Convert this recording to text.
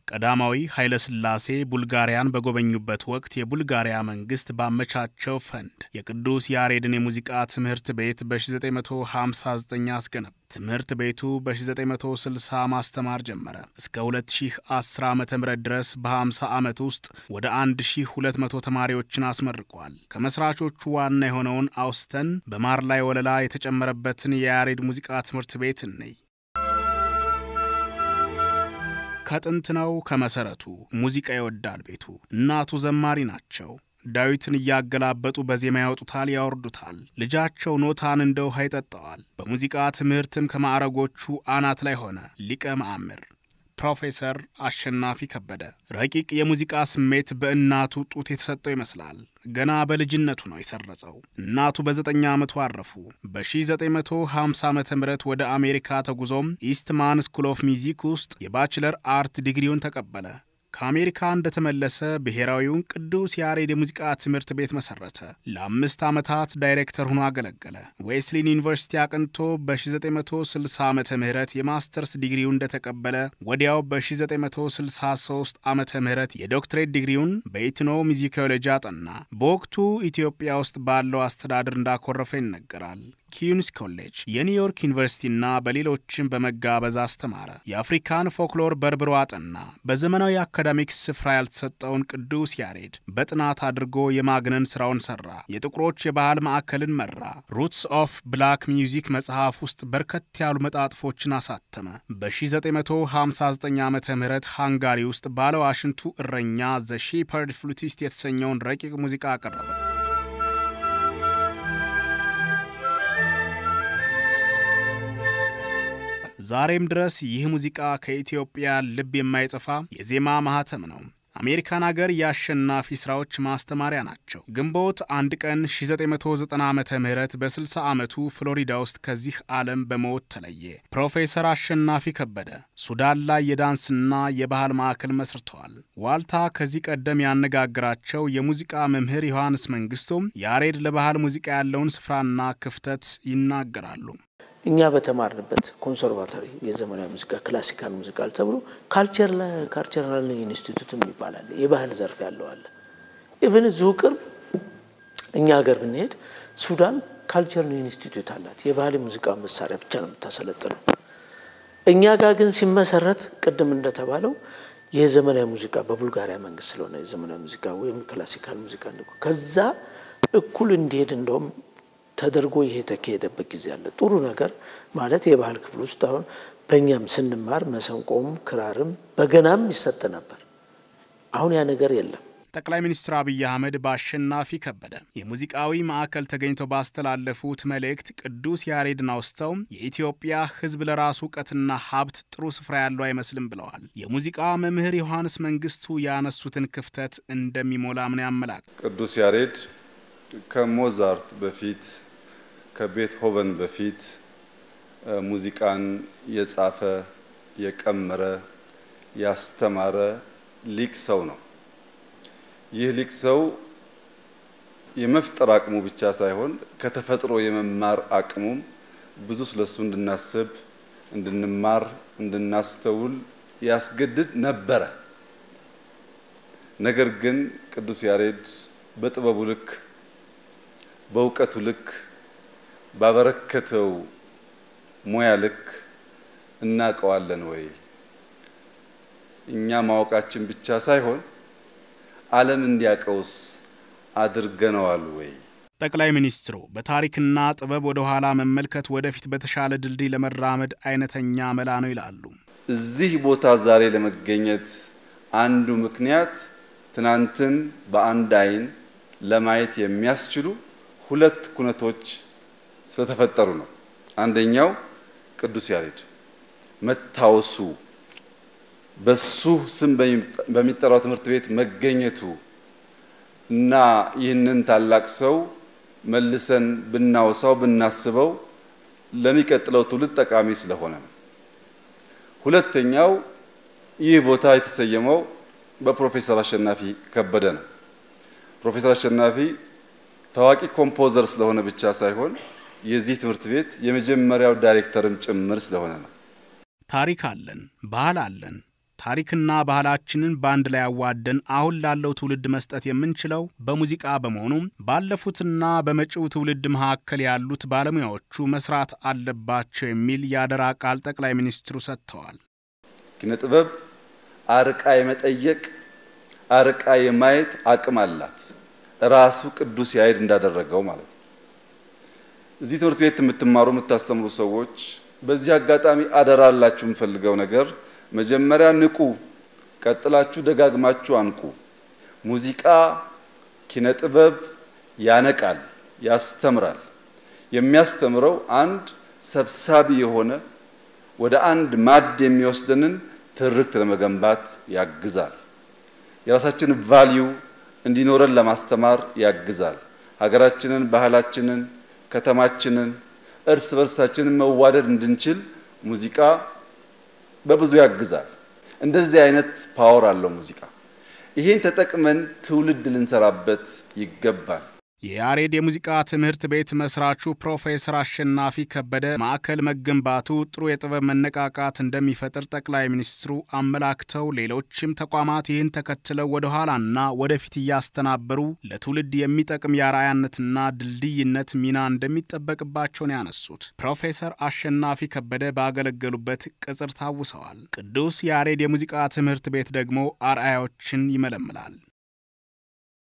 ቀዳማዊ ኃይለ ሥላሴ ቡልጋሪያን በጎበኙበት ወቅት የቡልጋሪያ መንግስት ባመቻቸው ፈንድ የቅዱስ ያሬድን የሙዚቃ ትምህርት ቤት በ1959 አስገነባ። ትምህርት ቤቱ በ1960 ማስተማር ጀመረ። እስከ 2010 ዓ ም ድረስ በ50 ዓመት ውስጥ ወደ 1200 ተማሪዎችን አስመርቋል። ከመስራቾቹ ዋና የሆነውን አውስተን በማር ላይ ወለላ የተጨመረበትን የያሬድ ሙዚቃ ትምህርት ቤት እንይ። ከጥንት ነው ከመሰረቱ ሙዚቃ ይወዳል ቤቱ። እናቱ ዘማሪ ናቸው። ዳዊትን እያገላበጡ በዜማ ያወጡታል፣ ያወርዱታል። ልጃቸው ኖታን እንደ ውሃ ይጠጣዋል። በሙዚቃ ትምህርትም ከማዕረጎቹ አናት ላይ ሆነ። ሊቀ መአምር ፕሮፌሰር አሸናፊ ከበደ። ረቂቅ የሙዚቃ ስሜት በእናቱ ጡት የተሰጠው ይመስላል። ገና በልጅነቱ ነው የሰረጸው። እናቱ በዘጠኝ ዓመቱ አረፉ። በ1950 ዓ ም ወደ አሜሪካ ተጉዞም ኢስትማን ስኩል ኦፍ ሚዚክ ውስጥ የባችለር አርት ዲግሪውን ተቀበለ። ከአሜሪካ እንደተመለሰ ብሔራዊውን ቅዱስ ያሬድ የሙዚቃ ትምህርት ቤት መሰረተ። ለአምስት ዓመታት ዳይሬክተር ሆኖ አገለገለ። ዌስሊን ዩኒቨርሲቲ አቅንቶ በ1960 ዓ ም የማስተርስ ዲግሪውን እንደተቀበለ ወዲያው በ1963 ዓ ም የዶክትሬት ዲግሪውን በኢትኖ ሚዚኮሎጂ አጠና። በወቅቱ ኢትዮጵያ ውስጥ ባለው አስተዳደር እንዳኮረፈ ይነገራል። ኪዩንስ ኮሌጅ የኒውዮርክ ዩኒቨርሲቲና በሌሎችም በመጋበዝ አስተማረ። የአፍሪካን ፎክሎር በርብሮ አጠና። በዘመናዊ አካዳሚክስ ስፍራ ያልተሰጠውን ቅዱስ ያሬድ በጥናት አድርጎ የማግነን ስራውን ሰራ። የጥቁሮች የባህል ማዕከልን መራ። ሩትስ ኦፍ ብላክ ሚውዚክ መጽሐፍ ውስጥ በርከት ያሉ መጣጥፎችን አሳተመ። በ1959 ዓ ም ሃንጋሪ ውስጥ ባለ ዋሽንቱ እረኛ ዘ ሺፐርድ ፍሉቲስት የተሰኘውን ረቂቅ ሙዚቃ አቀረበ። ዛሬም ድረስ ይህ ሙዚቃ ከኢትዮጵያ ልብ የማይጠፋ የዜማ ማህተም ነው። አሜሪካን አገር የአሸናፊ ሥራዎች ማስተማሪያ ናቸው። ግንቦት አንድ ቀን 1990 ዓ ም በ60 ዓመቱ ፍሎሪዳ ውስጥ ከዚህ ዓለም በሞት ተለየ። ፕሮፌሰር አሸናፊ ከበደ ሱዳን ላይ የዳንስና የባህል ማዕከል መስርተዋል። ዋልታ ከዚህ ቀደም ያነጋግራቸው የሙዚቃ መምህር ዮሐንስ መንግስቱም ያሬድ ለባህል ሙዚቃ ያለውን ስፍራና ክፍተት ይናገራሉ። እኛ በተማርንበት ኮንሰርቫቶሪ የዘመናዊ ሙዚቃ ክላሲካል ሙዚቃል ተብሎ ካልቸራል ኢንስቲቱትም ይባላል። የባህል ዘርፍ ያለው አለ። ኢቨን እዚሁ ቅርብ እኛ ሀገር ብንሄድ ሱዳን ካልቸር ኢንስቲቱት አላት። የባህል ሙዚቃ መሳሪያ ብቻ ነው የምታሰለጥነው። እኛ ጋር ግን ሲመሰረት ቅድም እንደተባለው የዘመናዊ ሙዚቃ በቡልጋሪያ መንግስት ስለሆነ የዘመናዊ ሙዚቃ ወይም ክላሲካል ሙዚቃ ከዛ እኩል እንዲሄድ እንደውም ተደርጎ ይሄ የተካሄደበት ጊዜ አለ። ጥሩ ነገር ማለት የባህል ክፍል ውስጥ አሁን በእኛም ስንማር መሰንቆም፣ ክራርም በገናም ይሰጥ ነበር። አሁን ያ ነገር የለም። ጠቅላይ ሚኒስትር አብይ አህመድ በአሸናፊ ከበደ የሙዚቃዊ ማዕከል ተገኝተው ባስተላለፉት መልእክት ቅዱስ ያሬድን አውስተው የኢትዮጵያ ሕዝብ ለራሱ እውቀትና ሀብት ጥሩ ስፍራ ያለው አይመስልም ብለዋል። የሙዚቃ መምህር ዮሐንስ መንግስቱ ያነሱትን ክፍተት እንደሚሞላ ምን ያመላክ ቅዱስ ያሬድ ከሞዛርት በፊት ከቤትሆቨን በፊት ሙዚቃን የጻፈ የቀመረ ያስተማረ ሊቅ ሰው ነው። ይህ ሊቅ ሰው የመፍጠር አቅሙ ብቻ ሳይሆን ከተፈጥሮ የመማር አቅሙም ብዙ ስለሱ እንድናስብ፣ እንድንማር፣ እንድናስተውል ያስገድድ ነበረ። ነገር ግን ቅዱስ ያሬድ በጥበቡ ልክ በእውቀቱ ልክ ባበረከተው ሙያ ልክ እናውቀዋለን ወይ? እኛ ማወቃችን ብቻ ሳይሆን ዓለም እንዲያውቀውስ አድርገነዋል ወይ? ጠቅላይ ሚኒስትሩ በታሪክና ጥበብ ወደ ኋላ መመልከት ወደፊት በተሻለ ድልድይ ለመራመድ አይነተኛ መላ ነው ይላሉ። እዚህ ቦታ ዛሬ ለመገኘት አንዱ ምክንያት ትናንትን በአንድ አይን ለማየት የሚያስችሉ ሁለት ኩነቶች ስለተፈጠሩ ነው። አንደኛው ቅዱስ ያሬድ መታወሱ፣ በሱ ስም በሚጠራው ትምህርት ቤት መገኘቱ እና ይህንን ታላቅ ሰው መልሰን ብናወሳው ብናስበው ለሚቀጥለው ትውልድ ጠቃሚ ስለሆነ ነው። ሁለተኛው ይህ ቦታ የተሰየመው በፕሮፌሰር አሸናፊ ከበደ ነው። ፕሮፌሰር አሸናፊ ታዋቂ ኮምፖዘር ስለሆነ ብቻ ሳይሆን የዚህ ትምህርት ቤት የመጀመሪያው ዳይሬክተርም ጭምር ስለሆነ ነው። ታሪክ አለን፣ ባህል አለን፣ ታሪክና ባህላችንን በአንድ ላይ አዋደን አሁን ላለው ትውልድ መስጠት የምንችለው በሙዚቃ በመሆኑም ባለፉትና በመጪው ትውልድ መካከል ያሉት ባለሙያዎቹ መስራት አለባቸው የሚል የአደራ ቃል ጠቅላይ ሚኒስትሩ ሰጥተዋል። ኪነ ጥበብ አርቃ የመጠየቅ አርቃ የማየት አቅም አላት። ራሱ ቅዱስ ያሬድ እንዳደረገው ማለት ነው። እዚህ ትምህርት ቤት የምትማሩ የምታስተምሩ ሰዎች በዚህ አጋጣሚ አደራ አላችሁ የምፈልገው ነገር መጀመሪያ ንቁ፣ ቀጥላችሁ ደጋግማችሁ አንቁ። ሙዚቃ ኪነ ጥበብ ያነቃል፣ ያስተምራል። የሚያስተምረው አንድ ሰብሳቢ የሆነ ወደ አንድ ማድ የሚወስደንን ትርክት ለመገንባት ያግዛል። የራሳችን ቫልዩ እንዲኖረን ለማስተማር ያግዛል። ሀገራችንን፣ ባህላችንን፣ ከተማችንን እርስ በርሳችንን መዋደድ እንድንችል ሙዚቃ በብዙ ያግዛል። እንደዚህ አይነት ፓወር አለው ሙዚቃ። ይሄን ተጠቅመን ትውልድ ልንሰራበት ይገባል። የያሬድ የሙዚቃ ትምህርት ቤት መስራቹ ፕሮፌሰር አሸናፊ ከበደ ማዕከል መገንባቱ ጥሩ የጥበብ መነቃቃት እንደሚፈጥር ጠቅላይ ሚኒስትሩ አመላክተው ሌሎችም ተቋማት ይህን ተከትለው ወደ ኋላና ወደፊት እያስተናበሩ ለትውልድ የሚጠቅም የአርአያነትና ድልድይነት ሚና እንደሚጠበቅባቸው ነው ያነሱት። ፕሮፌሰር አሸናፊ ከበደ ባገለገሉበት ቅጽር ታውሰዋል። ቅዱስ ያሬድ የሙዚቃ ትምህርት ቤት ደግሞ አርአያዎችን ይመለምላል።